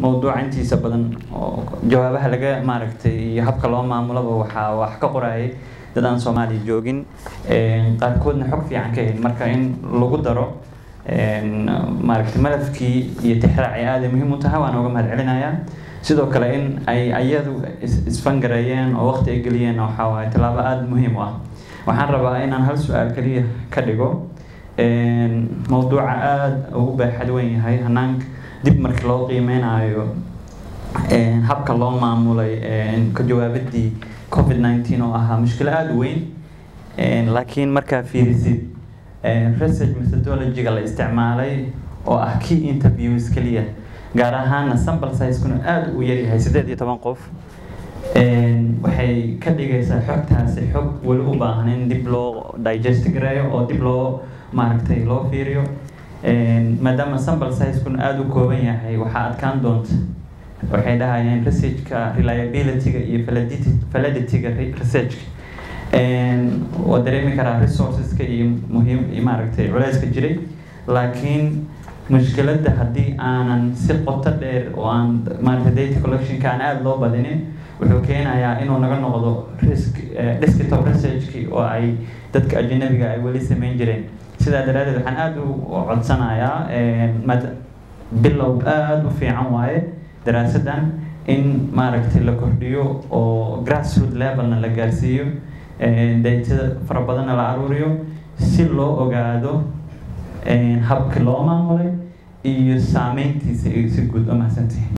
mowduuca intiisa badan oo jawaabaha laga maaragtay iyo habka loo maamulaba waxaa wax ka qorayay dad aan soomaaliya joogin qaarkoodna xog fiican ka helin marka in lagu daro maaragtay malafkii iyo tixraaci aaday muhiim u tahay waan uga mahad celinayaa sidoo kale in ay ayadu isfangareeyeen oo waqti ay geliyeen waxaa waaye tallaabo aada muhiim u ah waxaan rabaa inaan hal su-aal keliya ka dhigo mowduuca aada ugu baaxad weyn yahay hanaanka dib markii loo qiimeynayo habka loo maamulay ka jawaabadii covid nineteen oo ahaa mushkilo aada u weyn laakiin markaa fiirisid research methodologyga la isticmaalay oo ah key interviews keliya gaar ahaana sample sizekuna aada u yaryahay siddeed iyo toban qof waxay ka dhigaysaa xogtaasi xog weli u baahan in dib loo digest gareeyo oo dib loo maaragtay loo fiiriyo maadaama sample sizekuna aada u kooban yahay waxaa adkaan doonta waxay dhahayeen researchka reliabilityga iyo validityga researchka waa dareemi karaa resourceska iyo muhiim maaragtay culeyska jiray laakiin mushkiladda haddii aanan si qoto dheer oo aan maaragtay data collectionka aan aada loo badinin wuxuu keenayaa inuu naga noqdo risk desktop researchki oo ay dadka ajanabiga ay weli sameyn jireen sidaa daraadeed waxaan aada u codsanayaa bilow aada u fiican waaye daraasadan in maaragtay la kordhiyo oo grassroot levelna la gaarsiiyo daytada fara badanna la aruuriyo si loo ogaado habka loo maamulay iyo saameyntiisa si guud oo mahadsantihi